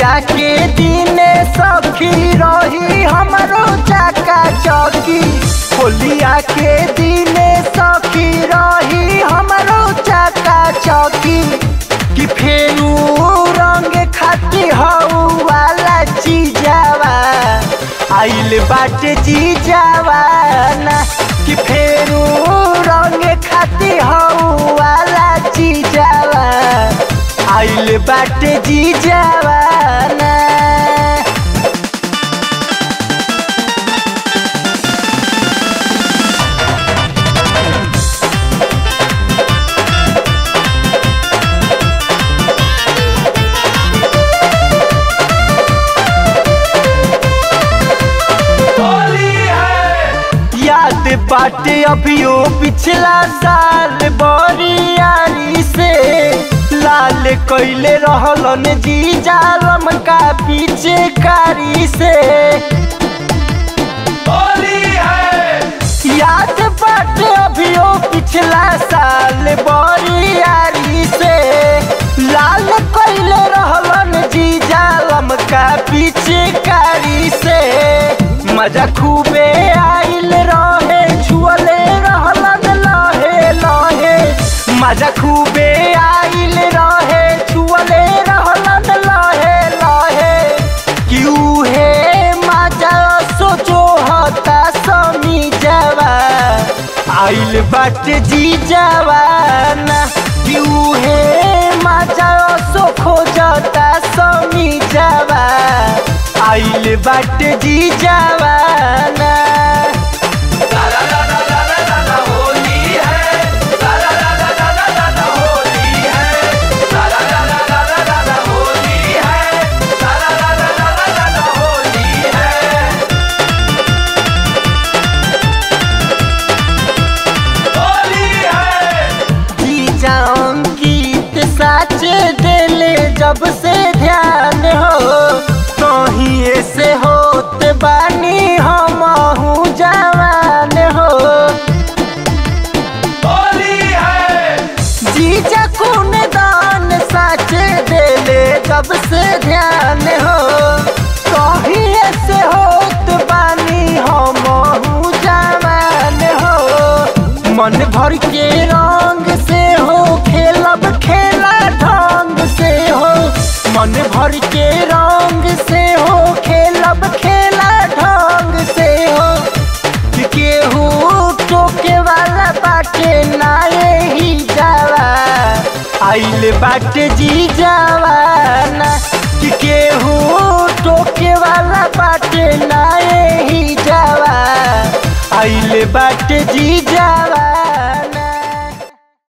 होलिया के दिने सखी रही हमरो चाका चौकी होलिया के दिने सखी रही हमरो चाका चौकी कि फेरू रंग खाती हऊ वाला चीजावा आइल बाटे जीजावा ना कि फेरू रंग खाती हऊ वाला चीजावा आइल बाटे जीजावा ना याद बाटे अभियो पिछला साल बरियारी से लाल कैले रहलन जी जालम का पीछे कारी से याद बाटे अभियो पिछला साल बरियारी से लाल कैले रहलन जी जालम का पीछे कारी से मजा खूबे आइल रहे छुअले रहलन लहे लहे मजा खूबे आइल रहे छुअले रहलन लहे लहे क्यों हे मजा सोचो हता समी जवा आइल बाटे जी जवाना क्यों हे मजा सो खोजता समी जवा आइल बाटे जी जवाना जीजा अंकित साचे देले जब से ध्यान हो कहीं से होत बानी हम जवान हो जीजा कौन दान साचे देले जब से ध्यान हो कहीं से होत बानी हम जवान हो मन भर के रंग से हो खेलब खेला ढंग से हो मन भर के रंग से हो खेलब खेला ढंग से हो कि केहू टोके वाला बाटे ना ही जावा आइल बाटे जी जवाना कि केहू टोके वाला बाटे ना ही जावा आइल बाटे जी जवाना